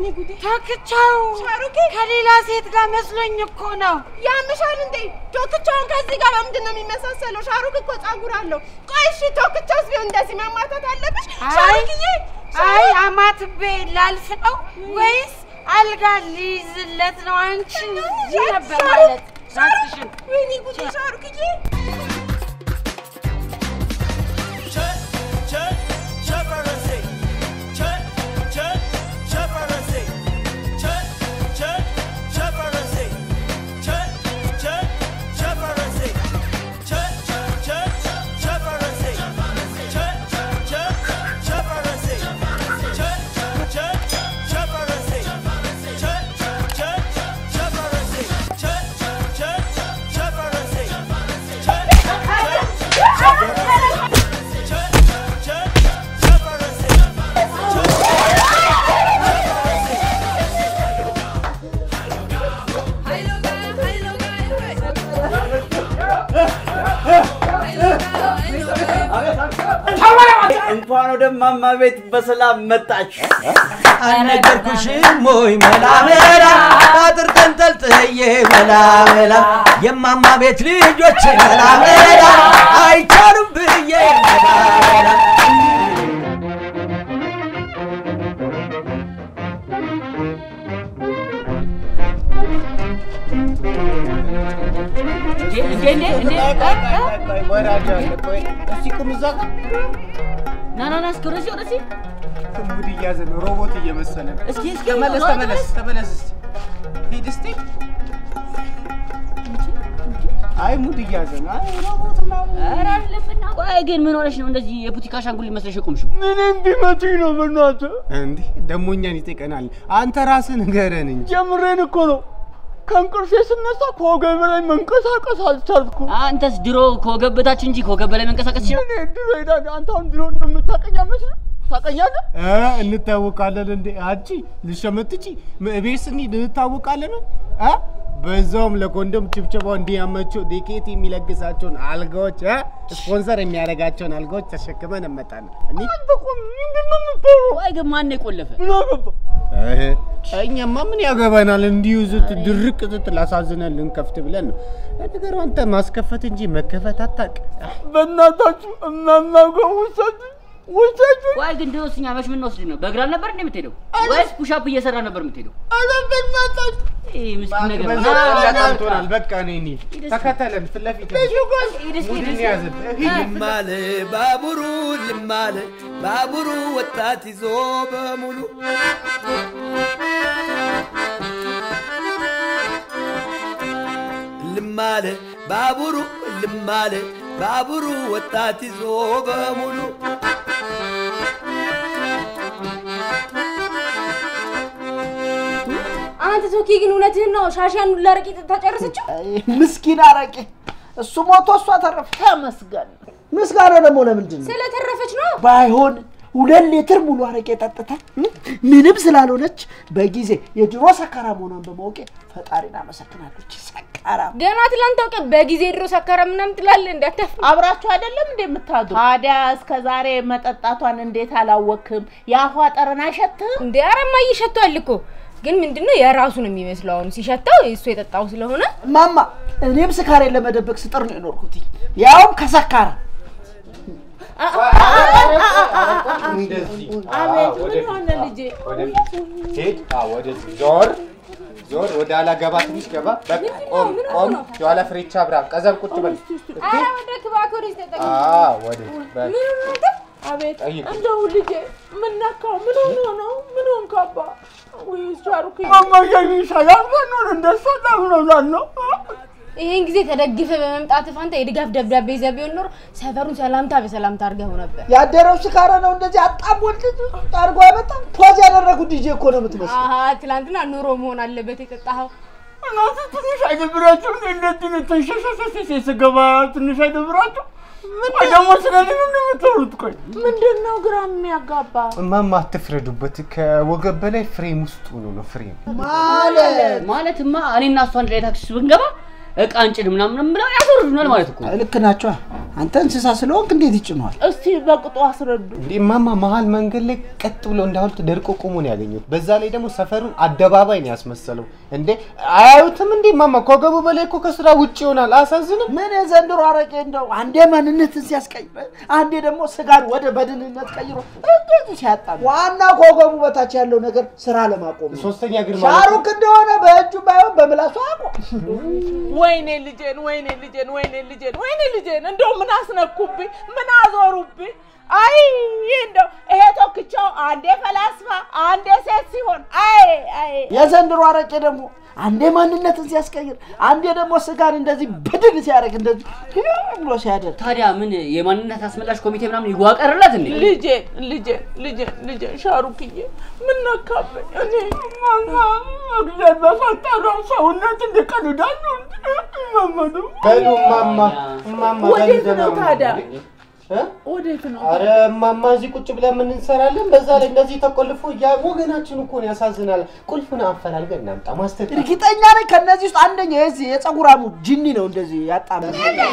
ጉዴ! ተክቻው ሻሩኬ ከሌላ ሴት ጋር መስሎኝ እኮ ነው። ያምሻል እንዴ? ቶክቻውን ከዚህ ጋር በምንድን ነው የሚመሳሰለው? ሻሩክ እኮ ጸጉር አለው። ቆይ እሺ፣ ቶክቻውስ ቢሆን እንደዚህ መማታት አለብሽ? አይ ሻሩክዬ፣ አይ አማትቤ ላልፍ ነው ወይስ አልጋ ሊይዝለት ነው? አንቺ እዚህ ነበር ማለት ራስሽን ወይኔ ጉዴ! ሻሩክዬ እንኳን ወደ ማማ ቤት በሰላም መጣች። አልነገርኩሽም ወይ መላ መላ አጥር ተንጠልጥዬ መላ መላ የማማ ቤት ልጆች መላ መላ አይቻሉም ብዬ መላ መላ ና ና ና እስኪ ወደዚህ ወደዚህ ሙድ እያዘ ነው። ሮቦት እየመሰለ ነው። እስኪ እስኪ ተመለስ ሮጥ ተመለስ ተመለስ እስቲ ሂድ እስቲ። አይ ሙድ እያዘ ነው። አይ ሮቦት ምናምን ኧረ አለፍና ቆይ ግን ምን ሆነሽ ነው እንደዚህ የቡቲክ አሻንጉሊት መስለሽ የቆምሽው? ምንም ቢመቱኝ ነው በእናትህ። እንዲህ ደግሞ እኛን ይጠይቀናል። አንተ ራስህ ንገረን እንጂ። ጀምሬን እኮ ነው ከእንቅልፌ ስነሳ ከወገብ በላይ መንቀሳቀስ አልቻልኩም። አንተስ ድሮ ከወገብ በታች እንጂ ከወገብ በላይ መንቀሳቀስ ይችላል? እኔ ድሮ ሄዳለሁ። አንተ አሁን ድሮ እንደምታቀኝ መስሎህ ታቀኛለህ? እ እንታወቃለን እንዴ? አንቺ ልሸመትቺ ቤት ስንሄድ እንታወቃለን እ በዛውም ለኮንዶም ችብችባው እንዲያመቸው ዴኬት የሚለግሳቸውን አልጋዎች እ ስፖንሰር የሚያደርጋቸውን አልጋዎች ተሸክመን እንመጣለን። እኔ አንተ እኮ ምንድን ነው የምትሆነው? ቆይ ግን ማን ነው የቆለፈ? ምን አገባ? እህ፣ እኛማ ምን ያገባናል? እንዲሁ ዝት ድርቅ ዝት ላሳዝነን ልንከፍት ብለን ነው። ነገሩ አንተ ማስከፈት እንጂ መከፈት አታውቅ። በእናታችሁ እማማ ጋር ውሰድ ውሰድ። ቆይ ግን ድሮስ እኛ መች የምንወስድ ነው? በእግር አልነበር እንዴ የምትሄደው? ወይስ ፑሻፕ እየሰራ ነበር የምትሄደው? ኧረ በእናታችሁ ይህ ምስኪን ነገር ነው። በዛ ና፣ ና፣ ና። ቀንቶናል። በቃ እኔ እንሂድ። ተከተለን ፊት ለፊት ሂድ እስኪ፣ ሂድ ሙድን እስኪ። ያዝን። ልማለ ባቡሩ ልማለ ባቡሩ ወጣት ይዞ በሙሉ ልማለ ባቡሩ ልማለ ባቡሩ ወጣት ይዞ በሙሉ አንተ ቶኪ ግን እውነትህን ነው? ሻሽያን ሁላ ረቂቅ ታጨረሰችው? ምስኪን አረቄ እሱ ሞቶ እሷ ተረፈ። ተመስገን። ምስጋና ደግሞ ለምንድን ነው? ስለተረፈች ነው። ባይሆን ሁለት ሊትር ሙሉ አረቄ ጠጥታ እ? ምንም ስላልሆነች በጊዜ የድሮ ሰካራ መሆኗን በማወቄ ፈጣሪን አመሰግናለች። ሰካራ ገና ትላንት ታውቀ በጊዜ ድሮ ሰካራ ምናምን ትላለህ እንዳታፍ አብራችሁ አይደለም እንዴ የምታድሩ? ታዲያ እስከ ዛሬ መጠጣቷን እንዴት አላወክም? የአፏ ጠረን አይሸትም? እንደ አረማ እየሸቷል እኮ ግን ምንድነው የራሱ ነው የሚመስለው። አሁን ሲሸታው እሱ የጠጣው ስለሆነ ማማ፣ እኔም ስካሬን ለመደበቅ ስጥር ነው የኖርኩት፣ ያውም ከሰካራ አቤት ምን ሆነ ልጄ? ሄድ ወደዚህ ዞር ዞር፣ ወደ ኋላ ገባ፣ ትንሽ ገባ። በቃ ቆም ቆም፣ የኋላ ፍሬቻ ብራ፣ ቀዘብ ቁጭ በል። አረ ወደ ክባክ ወደ ተጠቅ አዎ ወደ በል አቤት ጠይቅ። እንደው ልጄ ምን ነካው? ምን ሆኖ ነው? ምን ሆንክ አባ? ወይ ሻሩክ ማማ ይሻላል ባኖር እንደሷ ላምነውላል ነው ይሄን ጊዜ ተደግፈ በመምጣት ፋንታ የድጋፍ ደብዳቤ ይዘህ ቢሆን ኖሮ ሰፈሩን ሰላምታ በሰላምታ አድርገው ነበር። ያደረው ስካረ ነው እንደዚህ አጣም ወልድ አድርጎ ያመጣው። ፖዝ ያደረጉት ዲጄ እኮ ነው የምትመስለው። አሀ ትላንትና ኑሮ መሆን አለበት የጠጣኸው። እናንተ ትንሽ አይደብራችሁ? እንደዚህ ነው ተንሸሸሸሸ ስገባ ትንሽ አይደብራችሁ? ምን ደግሞ ስለዚህ ነው እንደምትወሩት? ቆይ ምንድን ነው ግራ የሚያጋባ? እማማ አትፍረዱበት። ከወገብ በላይ ፍሬም ውስጥ ሆኖ ነው ፍሬም ማለት ማለትማ እኔና እሷ አንድ ላይ ታክሲ ውስጥ ብንገባ እቃ እንጭን ምናምን ብለው ያስወርዱናል ማለት እኮ ነው። ልክ ናቸዋ። አንተ እንስሳ ስለሆንክ እንዴት ይጭነዋል? እስቲ በቅጡ አስረዱ። እንዴ እማማ መሀል መንገድ ላይ ቀጥ ብሎ እንዳሁልት ደርቆ ቆሞ ነው ያገኙት። በዛ ላይ ደግሞ ሰፈሩን አደባባይ ነው ያስመሰለው። እንዴ አያዩትም እንዴ እማማ? ከወገቡ በላይ እኮ ከስራ ውጭ ይሆናል። አሳዝንም። ምን የዘንድሮ አረቄ እንደው አንዴ ማንነትን ሲያስቀይር፣ አንዴ ደግሞ ስጋን ወደ በድንነት ቀይሮ እንደዚህ ሲያጣ ዋና ከወገቡ በታች ያለው ነገር ስራ ለማቆም ነው። ሶስተኛ ግን ማለት ነው። ሻሩክ እንደሆነ በእጁ ባይሆን በምላሱ አቆም። ወይኔ ልጄን፣ ወይኔ ልጄን፣ ወይኔ ልጄን፣ ወይኔ ልጄን፣ እንደው ምን አስነኩብኝ? ምን አዞሩብኝ? አይ እንደው ይሄ ቶክቻው አንዴ ፈላስፋ አንዴ ሴት ሲሆን አይ አይ የዘንድሮ አረቄ ደግሞ አንዴ ማንነትን ሲያስቀይር፣ አንዴ ደግሞ ስጋን እንደዚህ በድን ሲያደርግ እንደዚህ ብሎ ሲያደርግ ታዲያ ምን የማንነት አስመላሽ ኮሚቴ ምናምን ይዋቀርላት እንዴ? ልጄን ልጄን ልጄን ልጄን ሻሩክዬ ምን ነካብኝ? እኔ ማማ እግዚአብሔር በፈጠረው ሰውነት እንዲቀልዳሉ መመዱ በሉ እማማ እማማ ወዴት በሉ ነው ደህና ታዲያ? ሁኑ። እ? ወዴት ነው? አረ እማማ እዚህ ቁጭ ብለን ምን እንሰራለን? በዛ ላይ እንደዚህ ተቆልፎ ያ ወገናችን እኮ ነው ያሳዝናል። ቁልፉን አፈላልገን እናምጣ ማስተር እርግጠኛ ነኝ ከእነዚህ ውስጥ አንደኛው የዚህ የፀጉራሙ ጅኒ ነው እንደዚህ ያጣመ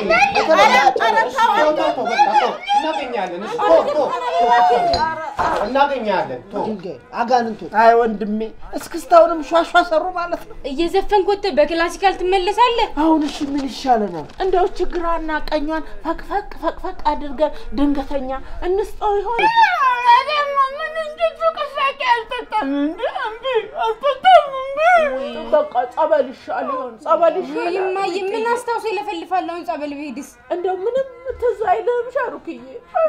እናገኛለን እሱ ቶ ቶ እናገኛለን ቶ አጋንንቱ አይ ወንድሜ እስክስታውንም ሿሿ ሰሩ ማለት ነው። እየዘፈንክ ወጥተህ በክላሲካል ትመለሳለህ? አሁን እሺ ምን ይሻለናል? እንደው ችግራና ቀኟን ፈቅፈቅ ፈቅፈቅ አድርገን ድንገተኛ እንስጠው ይሆን? በቃ ጸበል ይሻል ይሆን? ጸበል ይሻል ወይ እማዬ ምን አስታውሶ ይለፈልፋል? አሁን ጸበል ብሄድስ? እንደው ምንም ትዝ አይልህም ሻሩክዬ?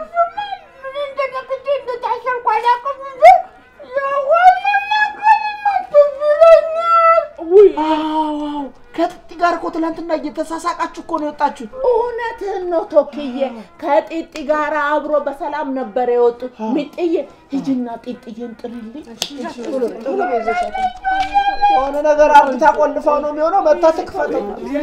ውይ አዎ ከጥጢ ጋር እኮ ትናንትና እየተሳሳቃችሁ እኮ ነው የወጣችሁት። እውነትህን ነው ቶክዬ። ከጢጢ ጋር አብሮ በሰላም ነበር የወጡት። ሚጥዬ ሂጂና ጢጥዬን ጥሪልኝ። የሆነ ነገር አርግታ ቆልፈው ነው የሚሆነው። መታ ትክፈተው።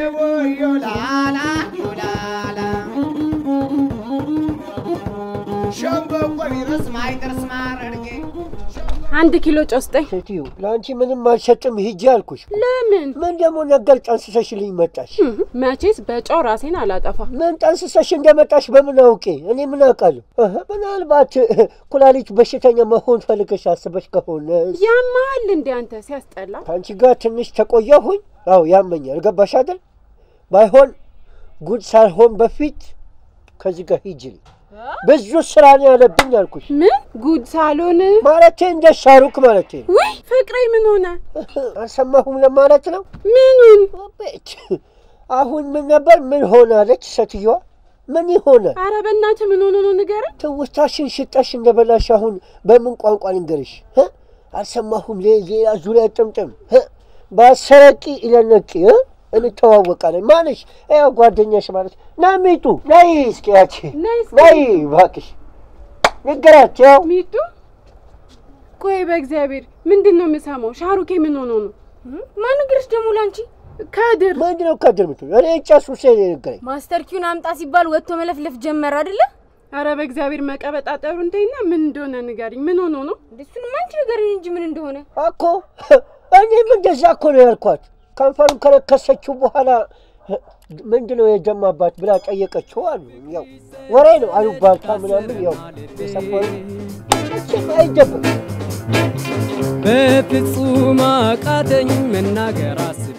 አንድ ኪሎ ጨው ስጠኝ። ሴትዮ ለአንቺ ምንም አልሰጥም ሂጂ አልኩሽ። ለምን? ምን ደግሞ ነገር ጠንስሰሽልኝ መጣሽ? መቼስ በጨው ራሴን አላጠፋ። ምን ጠንስሰሽ እንደመጣሽ በምን አውቄ? እኔ ምን አውቃለሁ? እህ፣ ምናልባት ኩላሊት በሽተኛ መሆን ፈልገሽ አስበሽ ከሆነ ያማሃል እንዴ አንተ ሲያስጠላ። ከአንቺ ጋር ትንሽ ተቆየሁኝ። አዎ ያመኛል። ገባሽ አይደል? ባይሆን ጉድ ሳልሆን በፊት ከዚህ ጋር ሂጂልኝ። ብዙ ስራ ነው ያለብኝ አልኩሽ። ምን ጉድ ሳሎን? ማለቴ እንደ ሻሩክ ማለቴ ነው። ውይ ፍቅሬ ምን ሆነ? አልሰማሁም ለማለት ነው። ምኑን? ቤት አሁን ምን ነበር? ምን ሆናለች ሴትዮዋ? ምን ይሆናል? አረ በእናትህ ምን ሆኖ ነው ንገረኝ። ትውስታሽን ሽጠሽ እንደበላሽ አሁን በምን ቋንቋ ልንገርሽ? እ? አልሰማሁም። ሌ- ሌላ ዙሪያ ጥምጥም እ? በአሰረቂ ኢለነቂ እ? እንተዋወቃለን። ማነሽ? ያው ጓደኛሽ ማለት ና ሚጡ ነይ እስኪ ያቺ ነይ እስኪ። ነይ እባክሽ ንገራት። ያው ሚጡ ቆይ በእግዚአብሔር ምንድን ነው የምሰማው? ሻሩኬ ምን ሆኖ ነው? ማን ነገርሽ ደግሞ ላንቺ? ከድር ምንድን ነው ከድር ምትሉ? እኔ ጨሱ ሴ ነገረኝ። ማስተር ኪውን አምጣ ሲባል ወጥቶ መለፍለፍ ጀመረ አይደለ? አረ በእግዚአብሔር መቀበጣጠሩ እንዴና ምን እንደሆነ ንገሪኝ። ምን ሆኖ ነው? እሱንም አንቺ ንገሪኝ እንጂ ምን እንደሆነ እኮ እኔም እንደዛ እኮ ነው ያልኳት። ከንፈሩን ከነከሰችው በኋላ ምንድን ነው የደማባት ብላ ጠየቀችው አሉ። ያው ወሬ ነው አሉባልታ ምናምን ያው የሰፈሩ መቼም አይደበቅም። በፍጹም አቃተኝ መናገር አስቤ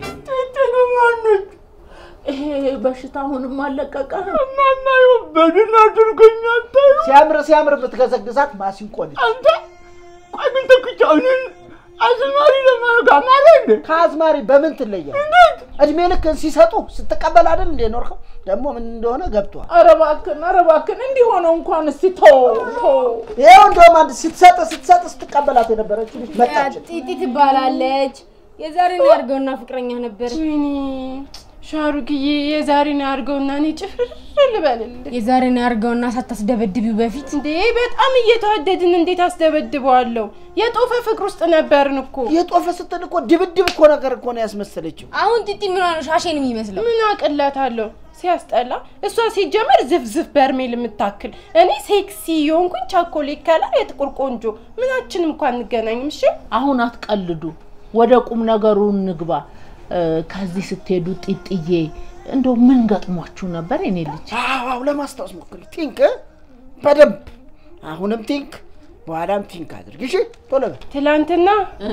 ይሄ በሽታ አሁንም አለቀቀ። እማማ በድን አድርገኛል። ሲያምር ሲያምር የምትገዘግዛት ማሲንቆ ነች። አንተ ቆይ ግን ተክቻ እኔን አዝማሪ ለማድረግ አማረ እንዴ? ከአዝማሪ በምን ትለያል? እድሜ ልክ ሲሰጡ ስትቀበል አይደል እንዴ ኖርከው? ደግሞ ምን እንደሆነ ገብቷል። ኧረ እባክህን ኧረ እባክህን እንዲህ ሆነው እንኳን እስቲ ተው ተው። ይኸው እንደውም አንድ ስትሰጥ ስትሰጥ ስትቀበላት የነበረች ልጅ መጣች። ጢጢ ትባላለች። የዛሬን ያድርገውና ፍቅረኛ ነበር። ወይኔ ሻሩክዬ የዛሬን ያድርገውና እኔ ጭፍር ልበልልህ። የዛሬን ያድርገውና ሳታስደበድቢው በፊት እንዴ በጣም እየተዋደድን እንዴት አስደበድበዋለሁ? የጦፈ ፍቅር ውስጥ ነበርን እኮ። የጦፈ ስትል እኮ ድብድብ እኮ ነገር እኮ ነው ያስመሰለችው። አሁን ጢጢ ምን ሆነ ሻሼን የሚመስለው? ምን አቅላታለሁ? ሲያስጠላ። እሷ ሲጀመር ዝፍዝፍ በርሜል የምታክል እኔ ሴክሲ የሆንኩኝ ቻኮሌት ከለር የጥቁር ቆንጆ ምናችንም እንኳን እንገናኝም። እሺ አሁን አትቀልዱ፣ ወደ ቁም ነገሩ እንግባ። እ፣ ከዚህ ስትሄዱ ጢጥዬ እንደው ምን ገጥሟችሁ ነበር የኔ ልጅ? አዎ ለማስታወስ ሞክሪ። ቲንክ በደንብ አሁንም ቲንክ፣ በኋላም ቲንክ አድርግ። እሺ ቶሎ በል። ትላንትና እ፣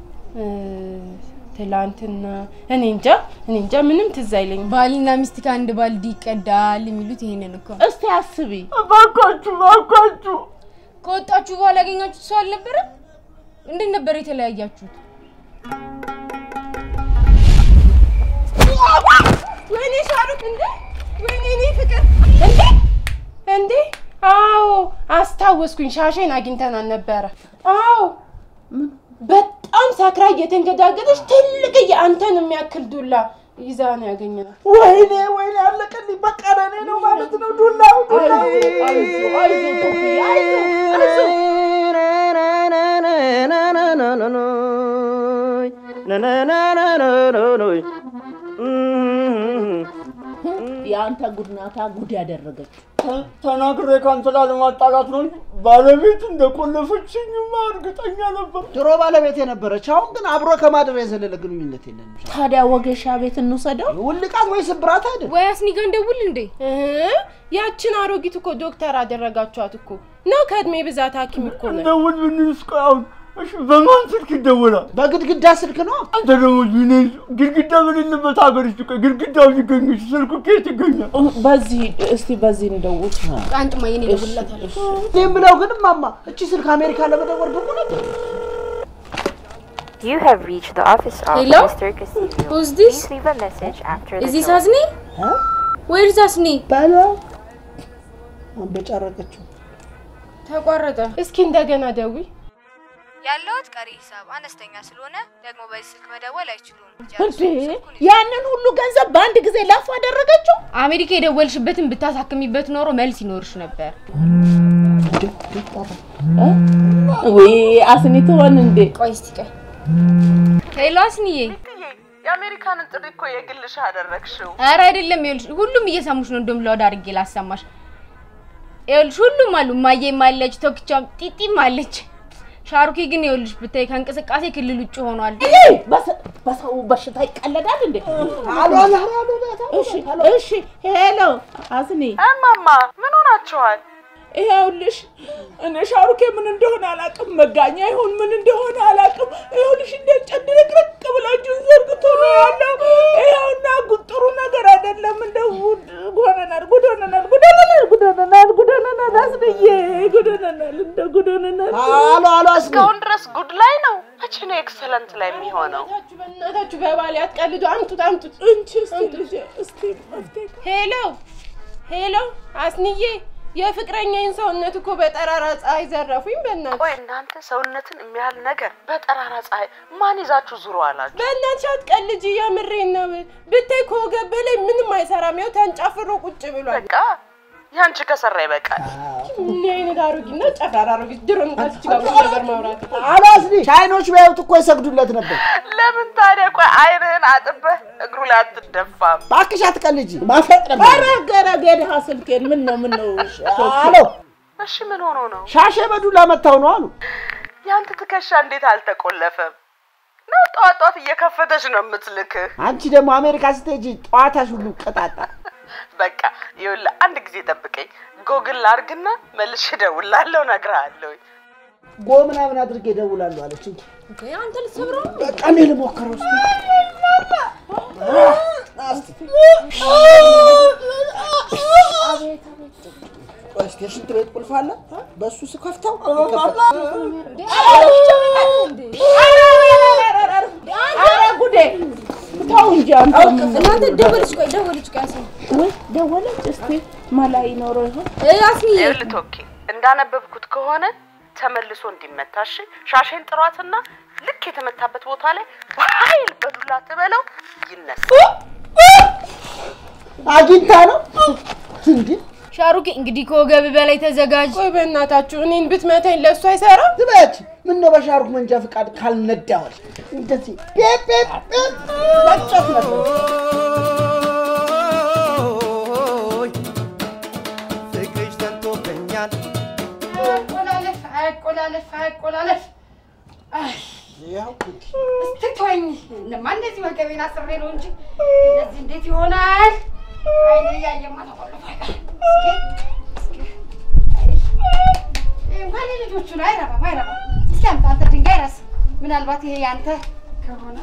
ትላንትና እኔ እንጃ እኔ እንጃ ምንም ትዝ አይለኝም። ባልና ሚስት ከአንድ ባልዲ ይቀዳል የሚሉት ይሄንን እኮ። እስቲ አስቢ። እባካችሁ እባካችሁ ከወጣችሁ በኋላ ያገኛችሁት ሰው አልነበረም? እንዴት ነበር የተለያያችሁት? ወይኔ ሻሩክ እንዴ! ወይኔ እኔ ፍቅር እንዴ! እንዴ! አዎ አስታወስኩኝ። ሻሼን አግኝተናል ነበረ። አዎ በጣም ሰክራ እየተንገዳገደች ትልቅዬ አንተን የሚያክል ዱላ ይዛ ነው ያገኘናት። ወይኔ ወይኔ አለቀልኝ። በቃ ለእኔ ነው ማለት ነው ዱላው ዱላው። አይዞህ አይዞህ ቶክዬ አይዞህ አይዞህ የአንተ ጉድናታ ጉድ ያደረገችው ተናግሬ ከአንተ ላለማጣላት ነው እንጂ ባለቤት እንደቆለፈችኝማ እርግጠኛ ነበር። ድሮ ባለቤት የነበረች አሁን ግን አብሮ ከማደር የዘለለ ግንኙነት የለንም። ታዲያ ወገሻ ቤት እንውሰደው። ውልቃት ወይ ስብራት አይደል? ወይ አስኒ ጋር እንደውል እንዴ? እ ያችን አሮጊት እኮ ዶክተር አደረጋችኋት እኮ ነው። ከእድሜ ብዛት ሐኪም እኮ ነው። ደውል ብንልስ ቆይ አሁን እሺ፣ በማን ስልክ ይደወላል? በግድግዳ ስልክ ነው። አንተ ደግሞ ምን ግድግዳ በሌለበት ሀገር ውስጥ ቆይ ግድግዳው ሲገኝሽ ስልኩ ከየት ይገኛል? በዚህ እስቲ በዚህ እንደውል። አንጥማ የኔ እደውልላታለሁ። ይህም ብለው ግን ማማ እቺ ስልክ አሜሪካ ለመደወል ብቁ ነበር። You have reached the office of Hello? Mr. Castillo. Who's this? Please leave a message after the Is this tone. Asni? Where is Asni? ባሏ አንበጫረቀችው። ተቋረጠ። እስኪ እንደገና ደዊ ያለውት ቀሪ ሂሳብ አነስተኛ ስለሆነ ደግሞ በዚህ ስልክ መደወል አይችሉም። እንዴ ያንን ሁሉ ገንዘብ በአንድ ጊዜ ላፍ አደረገችው። አሜሪካ የደወልሽበትን ብታሳክሚበት ኖሮ መልስ ይኖርሽ ነበር። ወይ አስኒ ትሆን እንዴ? ቆይ እስቲ ቆይ። ሄሎ አስኒዬ። የአሜሪካንን ጥሪ እኮ የግልሽ አደረግሽው። ኧረ አይደለም፣ ይኸውልሽ ሁሉም እየሰሙሽ ነው። እንደውም ለወድ አድርጌ ላሰማሽ። ይኸውልሽ ሁሉም አሉ። እማዬም አለች፣ ቶክቻም ጢጢም አለች። ሻሩኬ ግን ይኸውልሽ ብታይ ከእንቅስቃሴ ክልል ውጭ ሆኗል። በሰው በሽታ ይቀለዳል እንዴ? አሎ አሎ አሎ እሺ እሺ፣ ሄሎ አስኒ። እማማ ምን ሆናችኋል? ይኸውልሽ እኔ ሻሩኬ ምን እንደሆነ አላውቅም፣ መጋኛ ይሁን ምን እንደሆነ አላውቅም። ይኸውልሽ እንደ ጨድርቅርቅ ብላችሁን ዘርግቶ ነው ያለው። ይኸውና ጉ- ጥሩ ነገር አይደለም። እንደ ጉድ ሆነናል፣ ጉድ ሆነናል፣ ጉድ ሆነናል፣ ጉድ ሆነናል፣ ጉድ ሆነናል። አስንዬ ጉድ ሆነናል፣ እንደ ጉድ ሆነናል። አሎ አሎ አስኒ እስካሁን ድረስ ጉድ ላይ ነው። መቼ ነው ኤክሰለንት ላይ የሚሆነው? በእናታችሁ በባል ያትቀልዱ። አምጡት አምጡት። እንቺ እስቲ ልጄ እስቲ መፍትሄ ሄሎ ሄሎ፣ አስንዬ የፍቅረኛዬን ሰውነት እኮ በጠራራ ፀሐይ ዘረፉኝ። በእናትሽ ቆይ እናንተ ሰውነትን የሚያህል ነገር በጠራራ ፀሐይ ማን ይዛችሁ ዙሮ አላችሁ? በእናትሽ አትቀልጂ፣ የምሬን ነው። ብታይ ከወገብ በላይ ምንም አይሰራም። ያው ተንጨፍሮ ቁጭ ብሏል። በቃ ያንቺ ከሰራ ይበቃል። ምን አይነት አሮጊት ነው? ጨፍራራ አሮጊት። ድሮ ከዚች ጋር ብዙ ነገር ማውራት አሎ አስኒ ቻይኖች ቢያዩት እኮ ይሰግዱለት ነበር። ለምን ታዲያ ቆይ አይንህን አጥበህ እግሩ ላይ አትደፋም? እባክሽ አትቀልጂ፣ ማፈጥ ነበር። ኧረ ገረግ የድሃ ስልኬን ምን ነው ምን ነው? አሎ እሺ ምን ሆኖ ነው? ሻሼ በዱላ መታው ነው አሉ። ያንተ ትከሻ እንዴት አልተቆለፈም? ነው ጠዋት ጠዋት እየከፈተች ነው የምትልክህ። አንቺ ደግሞ አሜሪካ ስትሄጂ ጠዋታሽ ሁሉ ቀጣጣ። በቃ ይኸውልህ አንድ ጊዜ ጠብቀኝ፣ ጎግል ላርግና መልሼ እደውልልሃለሁ፣ እነግርሃለሁ። ጎ ምናምን አድርጌ እደውላለሁ አለች እንጂ አንተ ልትሰብረው ነው? በቃ እኔ ልሞክረው እስኪ። ቆይ እስኪ የሽንት ቤት ቁልፍ አለ፣ በእሱ ስከፍተው ይከፈታል። ኧረ ጉዴ! ተው እንጂ አንተ እናንተ ደወለች፣ ቆይ ደወለች፣ ቆይ አስኒ ወይ ደወለች። እስቲ መላ ይኖረው ይሆን? እ አስኒ ይኸውልህ ቶኪ እንዳነበብኩት ከሆነ ተመልሶ እንዲመታ እሺ፣ ሻሼን ጥሯትና ልክ የተመታበት ቦታ ላይ በኃይል በዱላ ትበለው ይነሳ። አግኝታ ነው እንዴ? ሻሩኬ እንግዲህ ከወገብ በላይ ተዘጋጅ። ቆይ በእናታችሁ እኔን ብትመታኝ ለእሱ አይሰራም? ዝበች ምን ነው በሻሩክ መንጃ ፈቃድ ካልነዳዋል እንደዚህ ጴፕ ጴፕ ጴፕ መጫወት ነበር። ፍቅርሽ ተንቶብኛል አቆላለፍ አቆላለፍ አቆላለፍ እስቲ ተወኝ። እነማ እንደዚህ ወገቤን አስሬ ነው እንጂ እንደዚህ እንዴት ይሆናል? አይኔ እያየማ ተቆልፎ አይቀርም። እስኪ እስኪ አይ፣ እንኳን የልጆቹ ነው አይረባም፣ አይረባም። እስኪ አምጣ አንተ ድንጋይ ራስ ምናልባት ይሄ ያንተ ከሆነ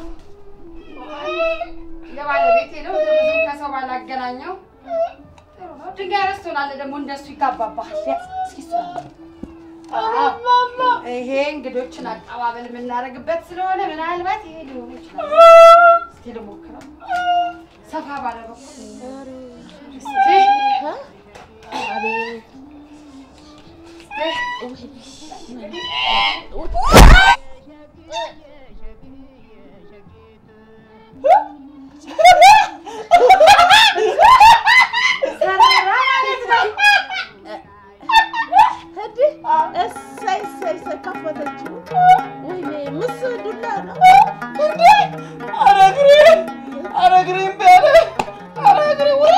የባለቤቴ ነው ብዙም ከሰው ባላገናኘው ጥሩ ነው። ድንጋይ ረስ ትሆናለህ ደግሞ እንደሱ ይጋባባሃል። ያዝ፣ እስኪ እሱ አዎ፣ ይሄ እንግዶችን አቀባበል የምናደርግበት ስለሆነ ምናልባት ይሄ ሊሆን ይችላል። እስኪ ልሞክረው ሰፋ ባለ በኩል እስኪ አቤት እሰይ እሰይ እሰይ ከፈተችው። ወይኔ ምስ ዱላ ነው እንዴ! ኧረ እግሬ ኧረ እግሬ እምቢ አለ። ኧረ እግሬ ወይ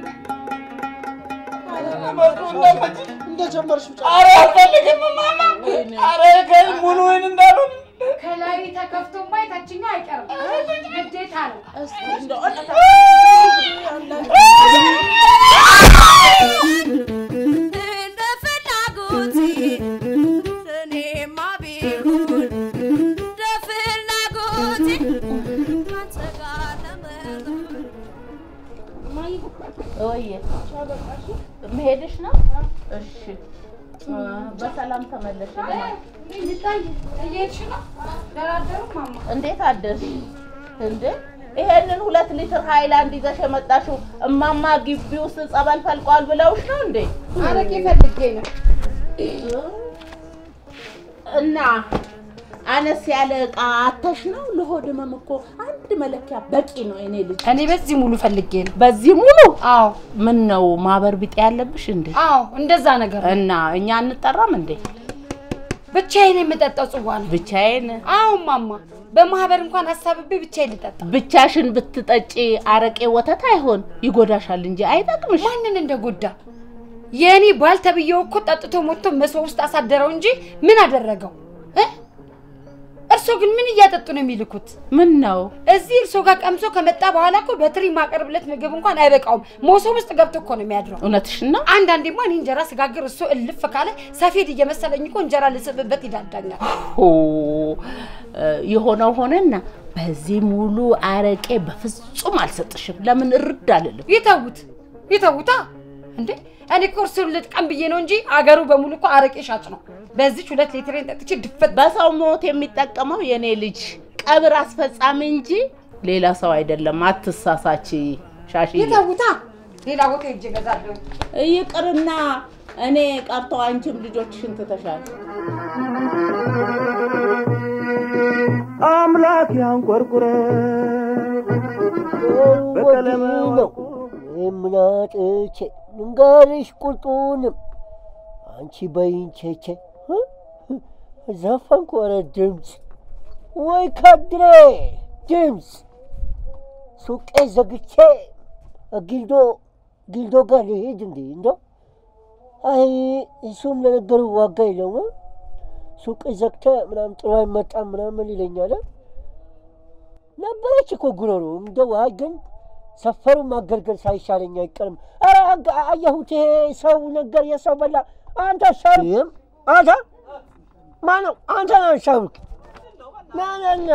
እንደጀመርሽ ኧረ አልፈልግም ማማ። ኧረ ከ- ሙሉ ወይን እንዳልሆን ከላይ ተከፍቶማ የታችኛው አይቀርም፣ ግዴታ ነው። እንደ ፍላጎቴ እኔማ ቢሆን እንደ ፍላጎቴ ካንተ ጋር ለመኖር ወይዬ መሄድሽ ነው? እሺ እ፣ በሰላም ተመለሽ። እየሄድሽ ነው? ደራደሩ ማማ እንዴት አደርሽ? እንዴ ይሄንን ሁለት ሊትር ሃይላንድ ይዘሽ የመጣሽው እማማ ግቢ ውስጥ ጸበል ፈልቋል ብለውሽ ነው እንዴ? አረቄ ፈልጌ ነው። እና አነስ ያለ እቃ አተሽ ነው? ለሆድ ህመም እኮ አንድ መለኪያ በቂ ነው የኔ ልጅ። እኔ በዚህ ሙሉ ፈልጌ ነው። በዚህ ሙሉ? አዎ። ምን ነው ማህበር ቢጤ ያለብሽ እንዴ? አዎ እንደዛ ነገር ነው። እና እኛ አንጠራም እንዴ? ብቻዬን የምጠጣው ጽዋ ነው። ብቻዬን? አዎ ማማ፣ በማህበር እንኳን ሀሳብቤ ብቻዬን ልጠጣ። ብቻሽን ብትጠጪ አረቄ ወተት አይሆን ይጎዳሻል እንጂ አይጠቅምሽ። ማንን እንደጎዳ የእኔ ባል ተብዬው እኮ ጠጥቶ ሞቶ መሶብ ውስጥ አሳደረው እንጂ ምን አደረገው እ? እርሶ ግን ምን እያጠጡ ነው የሚልኩት? ምን ነው እዚህ እርሶ ጋር ቀምሶ ከመጣ በኋላ እኮ በትሪ ማቀርብለት ምግብ እንኳን አይበቃውም። መሶብ ውስጥ ገብቶ እኮ ነው የሚያድረው። እውነትሽን ነው። አንዳንዴማ እኔ እንጀራ ስጋግር እሱ እልፍ ካለ ሰፌድ እየመሰለኝ እኮ እንጀራ ልስብበት ይዳዳኛል። ሆ የሆነው ሆነና በዚህ ሙሉ አረቄ በፍጹም አልሰጥሽም። ለምን እርድ አልልም። ይተውት ይተውታ። እንዴ እኔ እኮ እርሱን ልጥቀም ብዬ ነው እንጂ አገሩ በሙሉ እኮ አረቄ ሻጭ ነው። በዚች ሁለት ሊትሬን ጠጥቼ ድፈት። በሰው ሞት የሚጠቀመው የኔ ልጅ ቀብር አስፈጻሚ እንጂ ሌላ ሰው አይደለም። አትሳሳች ሻሽዬ። ይተውታ። ሌላ ቦታ ሄጄ እገዛለሁ። ይቅርና እኔ ቀርቶ አንቺም ልጆችሽን ትተሻል። አምላክ ያንቆርቁረ በቀለመ ነው የምናጥቼ ንጋሪሽ ቁርጡንም አንቺ በይንቼቼ ዘፈንኩ። ኧረ ድምፅ ወይ ካድሬ ድምፅ ሱቄ ዘግቼ ጊልዶ ጊልዶ ጋር ልሄድ እንዴ እንደው አይ እሱም ለነገሩ ዋጋ የለውም። ሱቅ ዘግተ ምናምን ጥሩ አይመጣም ምናምን ይለኛል። ነበረች እኮ ጉሮሮ እንደው አይ ግን ሰፈሩን ማገልገል ሳይሻለኝ አይቀርም። ኧረ አግ- አየሁት ይሄ ሰው ነገር የሰው በላ አንተ ሻሩክ አንተ ማነው አንተ ነህ ሻሩክ ናናና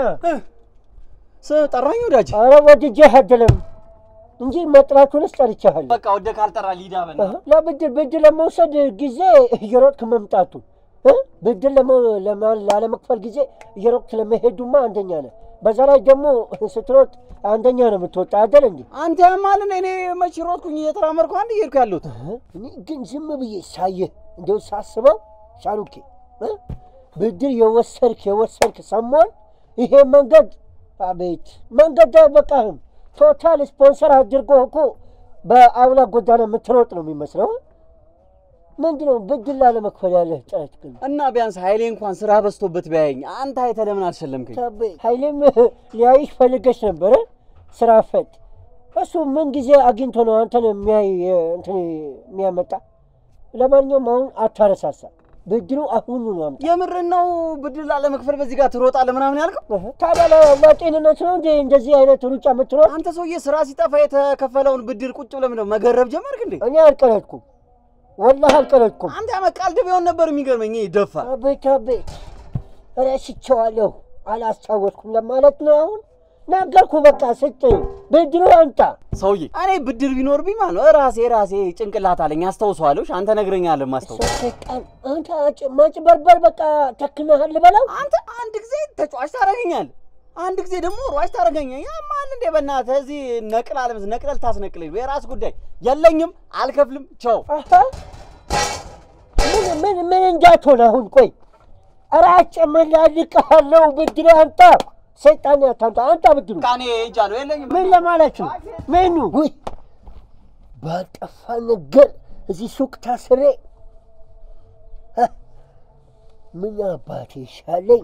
ጠራኝ ወዳጅ። ኧረ ወድጄህ አይደለም እንጂ መጥራቱንስ ጠርቼሃለሁ። በቃ ወደ ካልጠራ ሊዳ በና ለብድር ብድር ለመውሰድ ጊዜ እየሮጥክ መምጣቱ እ? ብድር ለመ- ለማ- ላለመክፈል ጊዜ እየሮጥክ ለመሄዱማ አንደኛ ነህ። በዛ ላይ ደግሞ ስትሮጥ አንደኛ ነው የምትወጣ አይደል እንዴ? አንተ ማልን እኔ መች ሮጥኩኝ እየተራመድኩ አንድ እየሄድኩ ያለሁት እኔ ግን ዝም ብዬ ሳየህ እንደው ሳስበው ሻሩኬ እ? ብድር የወሰድክ የወሰድክ ሰሞን ይሄ መንገድ አቤት መንገድ አይበቃህም። ቶታል ስፖንሰር አድርጎ እኮ በአውላ ጎዳና የምትሮጥ ነው የሚመስለው። ምንድን ነው ብድር ላለመክፈል ያለህ ጥረት ግን? እና ቢያንስ ኃይሌ እንኳን ስራ በዝቶበት ቢያየኝ አንተ አይተህ ለምን አልሸለምከኝ? ታቤ ኃይሌም ሊያይሽ ፈልገሽ ነበረ ስራ ፈት እሱ ምን ጊዜ አግኝቶ ነው አንተን የሚያይ እንትን የሚያመጣ? ለማንኛውም አሁን አታረሳሳ። ብድሩ አሁኑ ነው አምጣ። የምርን ነው ብድር ላለመክፈል በዚህ ጋር ትሮጣለህ ምናምን ያልከው? ታዲያ ለጤንነት ነው እንዴ እንደዚህ አይነት ሩጫ የምትሮጥ? አንተ ሰውዬ ስራ ሲጠፋ የተከፈለውን ብድር ቁጭ ብለህ ምነው መገረብ ጀመርክ እንዴ? እኔ አልቀለድኩም፣ ወላሂ አልቀለድኩም። አንተ ያመቃልድ ቢሆን ነበር የሚገርመኝ። ይሄ ደፋ አቤት አቤት፣ ረስቼዋለሁ፣ አላስታወስኩም ለማለት ነው አሁን ነገርኩ። በቃ ስጥ፣ ብድሩ አምጣ። ሰውዬ እኔ ብድር ቢኖርብኝ ማለት ነው ራሴ ራሴ ጭንቅላት አለኝ አስታውሰዋለሁ። እሺ፣ አንተ ነግረኛለህ ማስታወስ ሰይጣን፣ አንተ አጭ- ማጭበርበር በቃ ተክነሃል ልበለው። አንተ አንድ ጊዜ ተጫዋች ታደርገኛለህ፣ አንድ ጊዜ ደግሞ ሯጭ ታደርገኛለህ። ያማል እንዴ በእናትህ እዚህ ነቅል አለመስ ነቅለል ታስነቅለኝ የራስ ጉዳይ የለኝም፣ አልከፍልም። ቻው። አሀ፣ ምን ምን ምን እንዳትሆን አሁን ቆይ፣ ኧረ አጨመላልቅሃለሁ። ብድሩ አምጣ። ሰይጣን ያታምጣ፣ አምጣ ብድሩ። ቃኔ ሄጃለሁ፣ የለኝም። ምን ለማለት ነው? ምኑ? ውይ ባልጠፋ ነገር እዚህ ሱቅ ታስሬ ሀ፣ ምን አባቴ ይሻለኝ?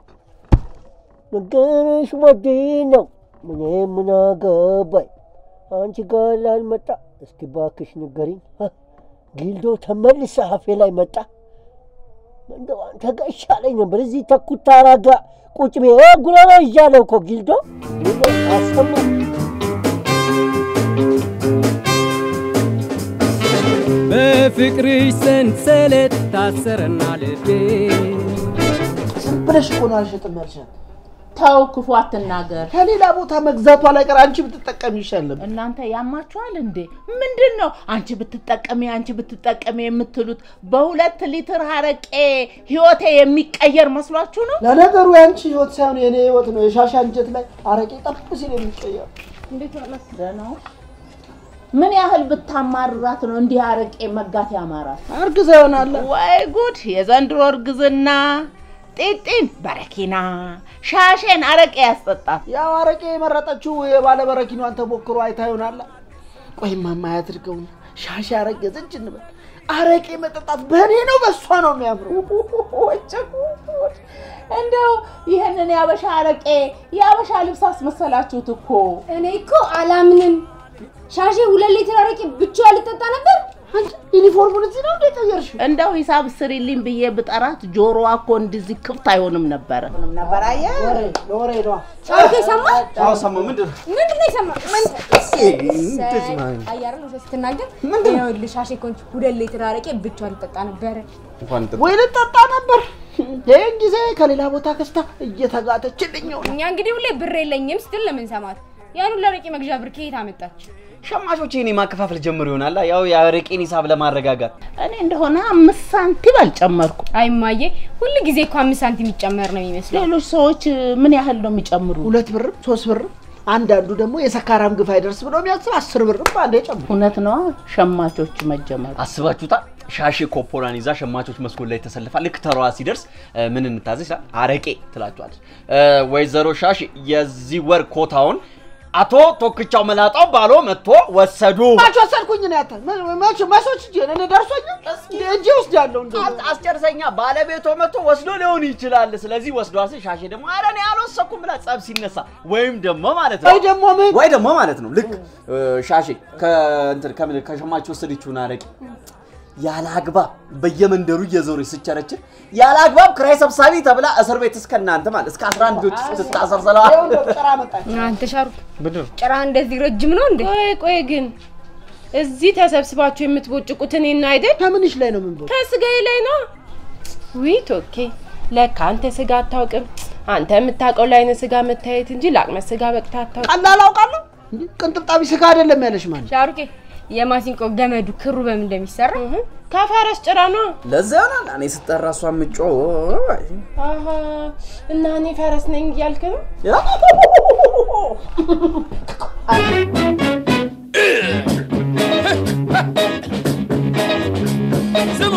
ነገርሽ ወዴ ነው። እኔ ምን አገባኝ? አንቺ ጋር ላልመጣ እስኪ ባክሽ ንገሪኝ። ሀ፣ ጊልዶ ተመልሰ አፌ ላይ መጣ። እንደው አንተ ጋር ይሻለኝ ነበር። እዚህ ተኩታራ ጋር ቁጭ ብዬ እ ጉሮሮ ይዣለሁ እኮ ጊልዶ አሰማ በፍቅርሽ ሰንሰለት ታሰረና ልቤ ዝም ብለሽ እኮ ነው አልሸጥም ያልሻት። ተው ክፉ አትናገር። ከሌላ ቦታ መግዛቷ ላይ ቀር አንቺ ብትጠቀሚ ይሻለም። እናንተ ያማችኋል እንዴ? ምንድን ነው አንቺ ብትጠቀሚ አንቺ ብትጠቀሚ የምትሉት? በሁለት ሊትር አረቄ ህይወቴ የሚቀየር መስሏችሁ ነው? ለነገሩ የአንቺ ህይወት ሳይሆን የኔ ህይወት ነው። የሻሻ እንጀት ላይ አረቄ ጠብ ሲል የሚቀየር ደህና ዋልሽ? ምን ያህል ብታማርራት ነው እንዲህ አረቄ መጋት ያማራት? እርግዛ ይሆናል። ወይ ጉድ! የዘንድሮ እርግዝና ጢጢን በረኪና ሻሼን አረቄ ያስጠጣት። ያው አረቄ የመረጠችው የባለ በረኪኗን ተሞክሮ አይታ ይሆናል። ቆይ ማማ ያድርገውና ሻሻ አረገዘች እንበል። አረቄ መጠጣት በእኔ ነው በእሷ ነው የሚያምረው። እንደው ይህንን ያበሻ አረቄ የአበሻ ልብስ አስመሰላችሁት እኮ። እኔ እኮ አላምንም። ሻሼ ሁለት ሊትር አረቄ ብቻ ልጠጣ ነበር። ዩኒፎርሙን እዚህ ነው እንደ ቀየርሽው? እንደው ሂሳብ ስሪልኝ ብዬ ብጠራት ጆሮዋ እኮ እንደዚህ ክፍት አይሆንም ነበረ ነበር። አየህ ለወሬ ነዋ። ሻሼ ሰማ አዎ ሰማሁ። ምንድን ነው? ምንድን ነው የሰማ? እንደዚህ ማለት ነው። አያርን ውሸት ስትናገር ይኸውልህ ሻሼ እኮ አንቺ ሁለት ሊትር አረቄ ብቻ ልጠጣ ነበረ። እንኳን ጥጥ- ወይ ልጠጣ ነበር። ይህን ጊዜ ከሌላ ቦታ ገዝታ እየተጋተችልኝ ነው። እኛ እንግዲህ ሁሌ ብር የለኝም ስትል ለምን ሰማት? ያን ሁሉ አረቄ መግዣ ብር ከየት አመጣች? ሸማቾች እኔ ማከፋፈል ጀምሮ ይሆናል ያው የአረቄን ሂሳብ ለማረጋጋት እኔ እንደሆነ አምስት ሳንቲም አልጨመርኩ። አይ እማዬ፣ ሁል ጊዜ እኮ አምስት ሳንቲም የሚጨመር ነው የሚመስለው። ሌሎች ሰዎች ምን ያህል ነው የሚጨምሩ? ሁለት ብርም ሶስት ብርም አንዳንዱ ደግሞ የሰካራም ግፍ አይደርስ ብሎ የሚያስብ አስር ብርም አንዴ ጨምሩ። እውነት ነዋ ሸማቾች መጀመሩ። አስባችሁታል? ሻሼ ኮፖራን ይዛ ሸማቾች መስኮት ላይ ተሰልፋ ልክ ተሯዋ ሲደርስ እ፣ ምን እንታዘዝ ይላል? አረቄ ትላችኋለች። እ፣ ወይዘሮ ሻሼ የዚህ ወር ኮታውን አቶ ቶክቻው መላጣው ባሎ መጥቶ ወሰዱ። ማች ወሰድኩኝ ነው ያታ ማች ማሶች እጄ እኔ ደርሶኝ እጄ ውስጥ ያለው እንደ አስ- አስጨርሰኛ ባለቤቶ መጥቶ ወስዶ ሊሆን ይችላል። ስለዚህ ወስዶ አስ ሻሼ ደግሞ ኧረ እኔ አልወሰድኩም ብላ ጸብ ሲነሳ ወይም ደግሞ ማለት ነው ወይ ደግሞ ምን ወይ ደግሞ ማለት ነው ልክ እ፣ ሻሼ ከእንትን ከምን ከሸማች ወሰደችውን አረቄ ያለ አግባብ በየመንደሩ እየዞረች ስቸረችር ያለ አግባብ ክራይ ሰብሳቢ ተብላ እስር ቤት እስከ እናንተ ማለት እስከ 11 ልጆች ስትታሰር ስለዋል። ጭራ መጣች። አንተ ሻሩክ ምንድን ነው? ጭራ እንደዚህ ረጅም ነው እንዴ? ቆይ ቆይ ግን እዚህ ተሰብስባችሁ የምትቦጭቁት እኔን ነው አይደል? ከምንሽ ላይ ነው ምን ከስጋዬ ላይ ነው። ውይ ቶኬ፣ ለካ አንተ ስጋ አታውቅም። አንተ የምታውቀው ለአይነ ስጋ መታየት እንጂ ለአቅመ ስጋ በቅታ አታውቅም። ቀላል አውቃለሁ። እንዴ ቅንጥብጣቢ ስጋ አይደለም ያለሽ ማለት ሻሩኬ የማሲንቆ ገመዱ ክሩ በምን እንደሚሰራ ከፈረስ ጭራ ነው። ለዛ ይሆናል እኔ ስጠራ እሷ ምጮ አሀ እና እኔ ፈረስ ነኝ እያልክ ነው? ስሙ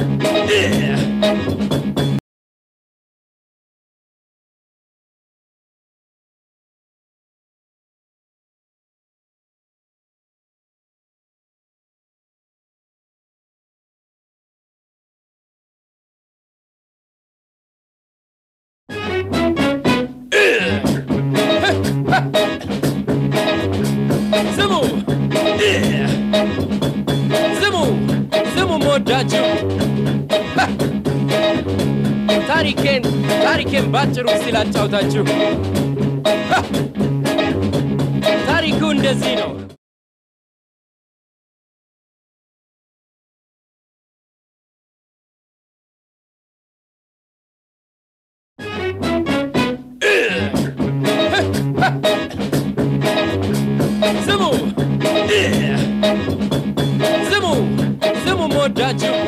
ስሙ ስሙ ስሙ መወዳችሁ ታሪኬን ታሪኬን ባጭሩ እስቲ ላጫውታችሁ። ሀ! ታሪኩ እንደዚህ ነው። ስሙ ስሙ ስሙ፣ መወዳችሁ